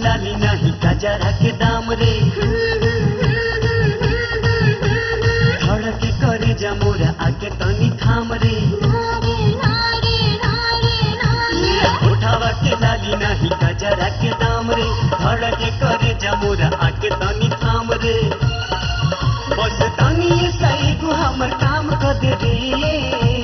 लाली नाही गजरा के दाम रे धड़के करे जमोरा आके तनी थाम रे उठावा के लाली नाही गजरा के दाम रे धड़के करे जमोरा आके तनी थाम रे बस तनी ये सही को हमर काम कर दे रे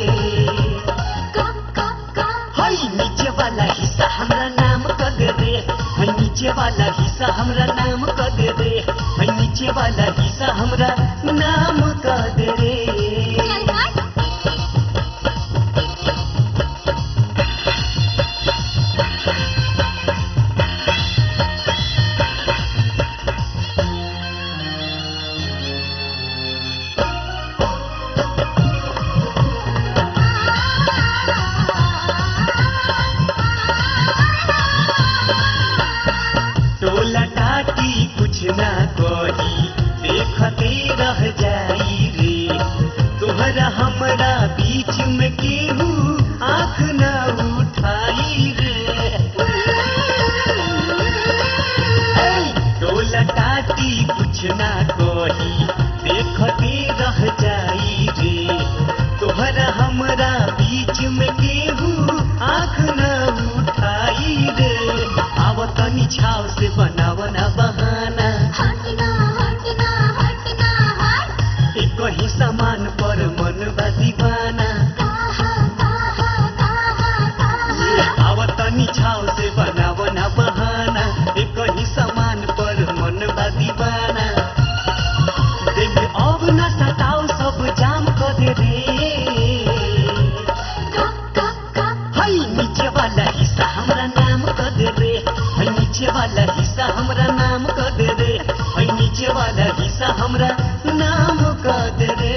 हाय नीचे वाला हिस्सा हमरा नाम कर दे रे हाय नीचे वाला हिस्सा हमरा नाम कर दे रे हाय नीचे वाला हिस्सा हमरा नाम कर दे रे टोला टाटी कुछ ना कही देखते रह जाई रे तोहरा हमरा बीच में केहू आँख ना उठाई रे ऐ, टोला टाटी कुछ ना कही देखते रह जाई रे तोहरा हमरा बीच में केहू आँख न उठाई रे आव तनी छाव से बनावना बहाना एक ही सामान पर मन बा दीवाना आव तनी छाव से बनावना बहाना एक ही सामान पर मन बा दीवाना देख अब न सताओ सब जाम कर दे रे हाय नीचे वाला हिस्सा हमरा नाम कर दे रे हाय नीचे वाला हिस्सा हमरा नाम कर दे रे हाय नीचे वाला हिस्सा हमरा नाम कर दे रे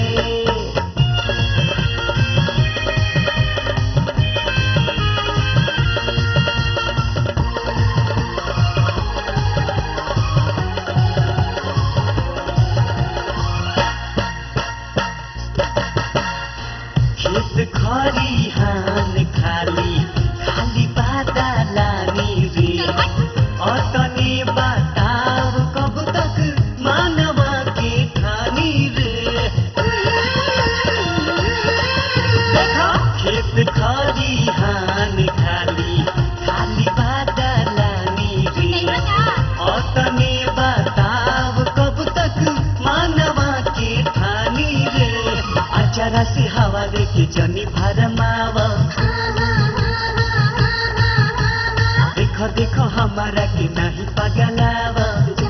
खेत खरी हान खाली खाली बादा लानी रे अतने बताव कब तक मानवा के ठानी रे देखो खेत खरी हान खाली खाली बादा लानी रे अतने बताव कब तक मानवा के ठानी रे अचारा से हवा लेके जनी भरमावा देखो देखो हमारा के नहीं पगलावा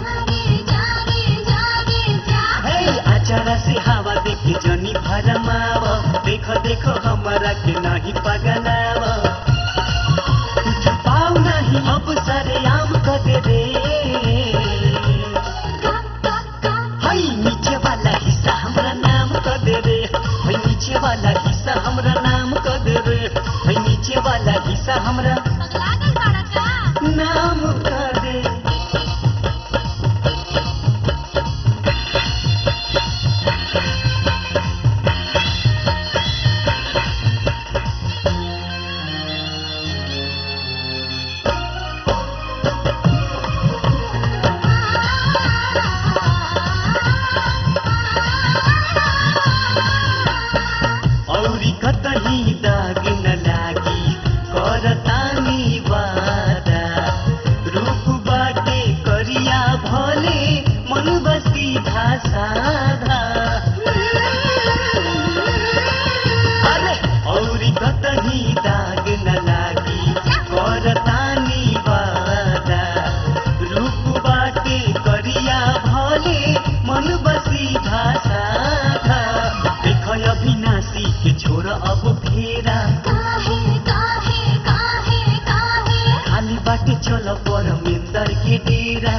हे अचारा से हवा देखे जनी भरमावा देखो देखो हमारा के नहीं पगलावा कुछ पाऊ नहीं अब सरे आम कर दे रे हाय नीचे वाला हिस्सा हमरा नाम कर दे रे हाय नीचे वाला हिस्सा हमरा नाम कर दे रे हाय नीचे वाला हिस्सा हमरा नाम कर दे औरी कतही दाग न लागी करतानी वादा रूप बाटे करिया भले मन बसी साधा अरे औरी कतही दाग न लागी करतानी वादा रूप बाटे करिया भले मन बसी साधा देख अविनाशी के छोर अब फेरा खाली बाटे चल पर मेन्दर के डेरा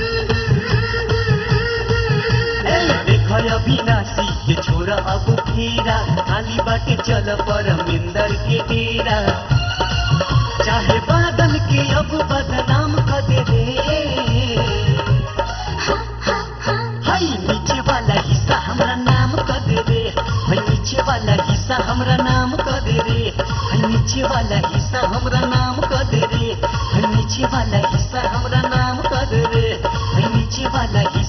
ए, देख अविनाशी के छोर अब फेरा खाली बाटे चल पर मेन्दर के डेरा चाहे बादल के अब बदनाम कर दे रे हाय नीचे वाला हिस्सा हमरा नाम कर दे रे हाय नीचे वाला हिस्सा हमरा नाम कर दे रे हाय नीचे वाला हिस्सा हमरा नाम कर दे रे हाय नीचे वाला हिस्सा हमरा वाला